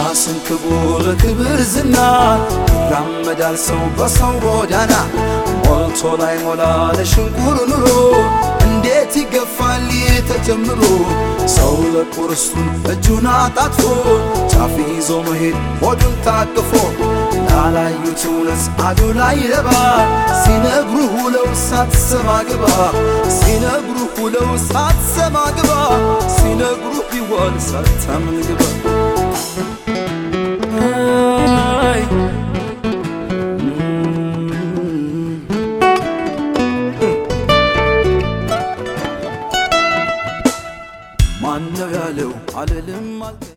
ራስን ክቡር ክብር ዝና ይራመዳል ሰው በሰው ጎዳና ሞልቶ ላይ ሞላ ለሽንቁር ኑሮ እንዴት ይገፋል ተጀምሮ ሰው ለቁርስቱን እጁን አጣጥፎ ጫፍ ይዞ መሄድ ሆዱን ታቅፎ ላላዩት እውነት አዱ ላይ ረባ ሲነግሩ ውለው ሳትሰማ ግባ ሲነግሩ ውለው ሳትሰማ ግባ ሲነግሩ ቢወል ሳታምን ግባ አይ ማነው ያለው አልልም አልተ